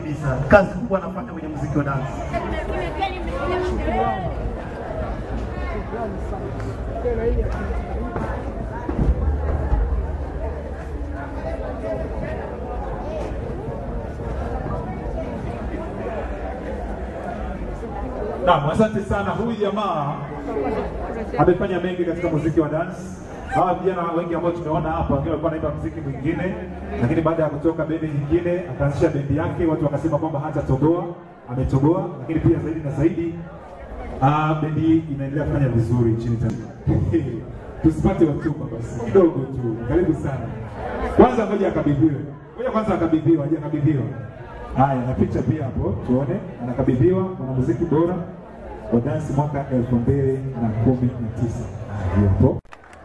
kabisa, kazi kubwa anafanya kwenye muziki wa dansi. Naam, asante sana. Huyu jamaa amefanya mengi katika muziki wa dance. Hawa vijana wengi ambao tumeona hapa, wengine walikuwa wanaimba muziki mwingine, lakini baada ya kutoka bendi nyingine akaanzisha bendi yake, watu wakasema kwamba hatatoboa, ametoboa. Lakini pia zaidi na zaidi, ah, bendi hii inaendelea kufanya vizuri nchini Tanzania. Tusipate hotuba basi kidogo tu, karibu sana. Kwanza ngoja akabidhiwe, ngoja kwanza akabidhiwa, hajakabidhiwa. Haya, na picha pia hapo tuone, anakabidhiwa mwanamuziki bora wa dansi mwaka elfu mbili na kumi na tisa. Hiyo hapo.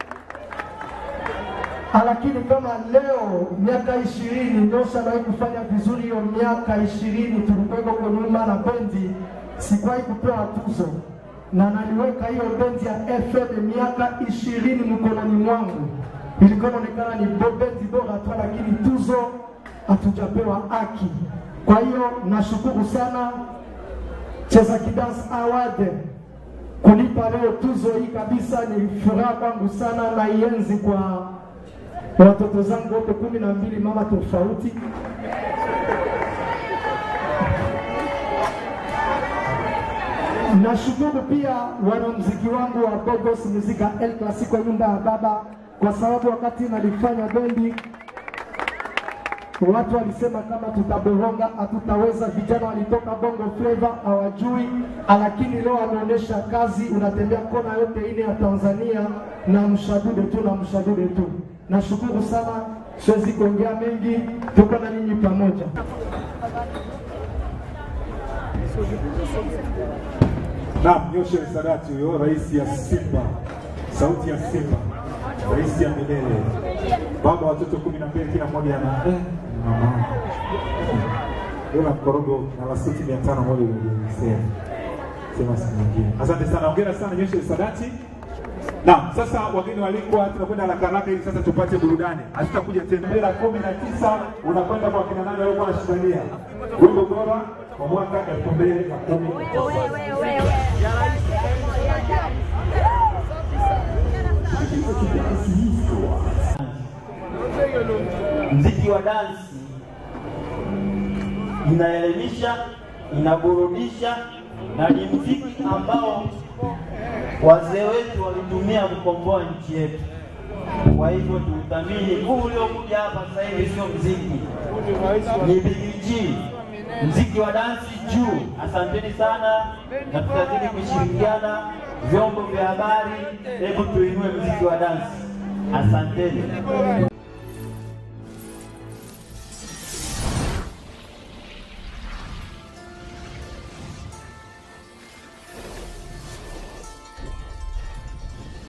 lakini kama leo miaka ishirini Ndosha anawahi kufanya vizuri, hiyo miaka ishirini tulikuweko huko nyuma na bendi, sikuwahi kupewa tuzo na naliweka hiyo bendi ya FM miaka ishirini mkononi mwangu, ilikuwa inaonekana ni bo- bendi bora tu, lakini tuzo hatujapewa haki. Kwa hiyo nashukuru sana Cheza Kidance Award kunipa leo tuzo hii kabisa, ni furaha kwangu sana na ienzi kwa watoto zangu wote kumi na mbili, mama tofauti. Nashukuru pia wanamuziki wangu wa Bogos Muzika El Clasico nyumba ya baba, kwa sababu wakati nalifanya bendi watu walisema kama tutaboronga hatutaweza. Vijana walitoka bongo flava hawajui, lakini leo wameonyesha kazi. Unatembea kona yote ile ya Tanzania na mshadude tu na mshadude tu. Nashukuru sana, siwezi kuongea mengi, tuko na nyinyi pamoja. Naam, Joshua Sadati huyo, rais ya Simba, sauti ya Simba, rais ya milele, baba wa watoto kumi na mbili, kila mmoja ana eh, mama dola mkorogo na lasuti mia tano moja ulisema sema siku nyingine. Asante sana, hongera sana Joshua Sadati. Naam, sasa wageni walikuwa, tunakwenda haraka haraka ili sasa tupate burudani. Hatutakuja tena. Hela kumi na tisa unakwenda kwa kina nani walikuwa wanashindania wimbo bora wa mwaka elfu mbili na kumi na tisa. Mziki wa dansi inaelimisha, inaburudisha na ni mziki ambao wazee wetu walitumia kukomboa nchi yetu. Kwa hivyo tuuthamini. Huu uliokuja hapa sasa hivi sio mziki, ni BBG, mziki wa dansi juu. Asanteni sana, na tutazidi kushirikiana, vyombo vya habari, hebu tuinue mziki wa dansi. Asanteni.